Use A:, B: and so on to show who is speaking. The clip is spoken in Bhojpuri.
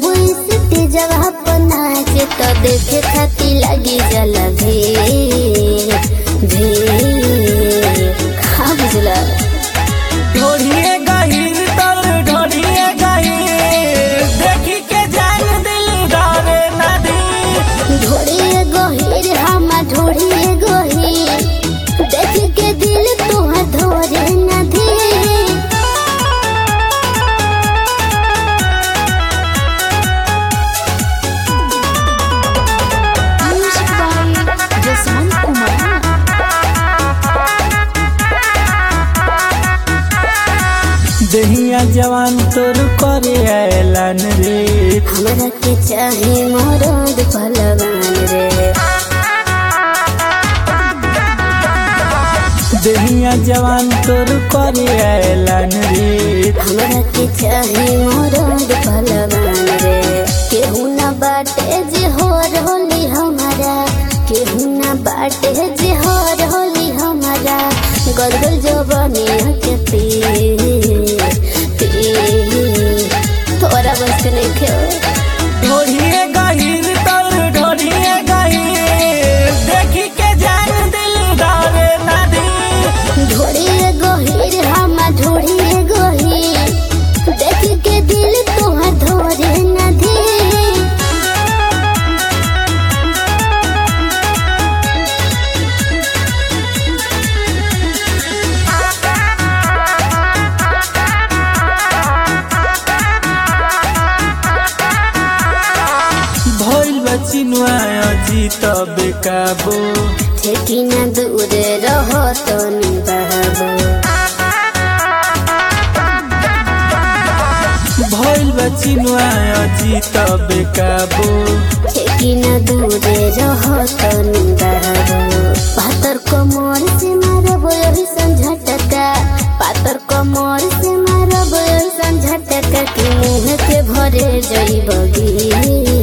A: जब इस जगह पर नाचे तो देखे खाती लगी जल भीड़ भीड़ खा बुझला
B: ढोढ़िए गहीर तर ढोढ़िए गहीर देखी के जान दिल डरे नदी
A: ढोड़िए गहीर हम ढोड़िए गहीर देख के दिल तुहर धोरे नदी
C: Music by Jasmine Kumar.
B: दहिया जवान तोर करे ऐलान रे
A: हमरा के चाहे मरद पहलवान रे
B: दहिया जवान तोर करे ऐलान रे
A: हमरा के चाहे मरद पहलवान रे केहू ना बाटे जे हो रहली हमारा केहू ना बाटे जे हो रहली हमारा गदगल जवानिया के पी पी तोरा बस के नहीं खेल
B: ढोढ़िए गहीर तर ढोढ़िए गहीर देखी के जान दिल डरे नदी
A: ढोड़िए गहीर हम ढोड़िए गहीर देख के दिल तोहर धोरे नदी
B: भइल बचिनुआ अजीत बेकाबो
A: ठेकिना दूर रहो तो निभाबो
B: भइल बचिनुआ अजीत बेकाबो
A: ठेकिना दूर रहो तो निभाबो पातर कमर से मारबो यही संझटका पातर कमर से मारबो यही संझटका कि मुँह के भरे जइबगी